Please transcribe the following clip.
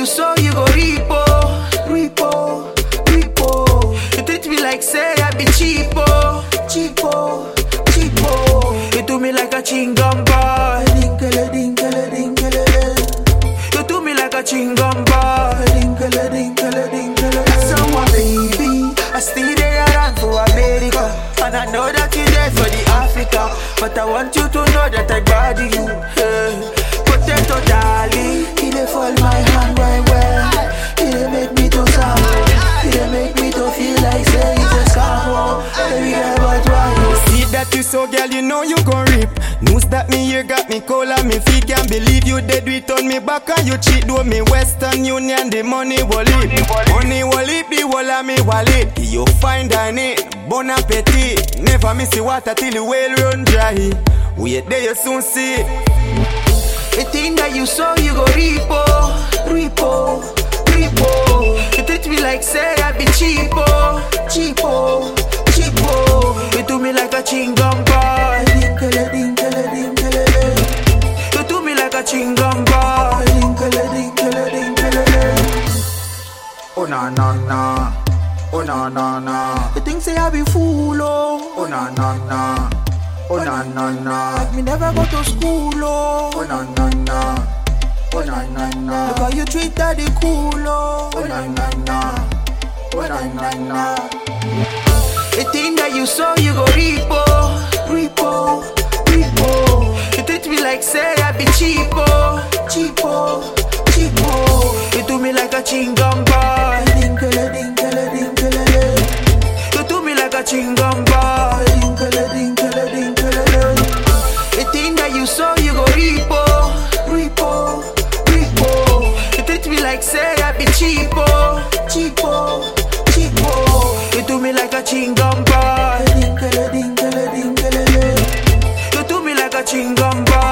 you sow, you go repo, repo, repo. You treat me like say I be cheapo, cheapo, cheapo. You do me like a chingum boy, dinkele, dinkele, dinkele. You do me like a chingum boy, dinkele, dinkele, dinkele. Someone baby, I still there around for America, and I know that you there for the Africa, but I want you to know that I body you. Hey. Potato darling, he dey fall my hand right well. He dey make me to sound, he dey make me to feel like say it's a scam. oh. Baby girl, but why you? See that you so girl, you know you gon' rip. News that me here got me cold and me feet can't believe you dead it on me back and you cheat do me Western Union the money wallet. Money wallet the wall of me wallet. You find on it, bon appetit. Never miss the water till the well run dry. Wait there you soon see. The thing that you sow, you go repo, repo, repo. You treat me like say I be cheapo, cheapo, cheapo. You do me like a chingum boy, dinkele, dinkele, dinkele. You do me like a chingum boy, dinkele, dinkele, dinkele. Oh na na na, oh na na na, You think say I be fool, oh. oh na na na, oh na na na, Like me never go to school, oh oh. na na na, oh na na na, Look how you treat daddy cool, oh. oh na na na, oh na na na. The thing that you sow, you go repo, repo, repo. You treat me like say I be cheapo, cheapo, cheapo. You do me like a chingum boy, dinkele, dinkele, dinkele. You do me like a chingum boy, dinkele, dinkele, dinkele. The thing that you sow, you go repo, repo, repo. You treat me like say I be cheapo, cheapo, cheapo. You do me like a chingum boy, dinkele, dinkele, dinkele. You do me like a chingum boy.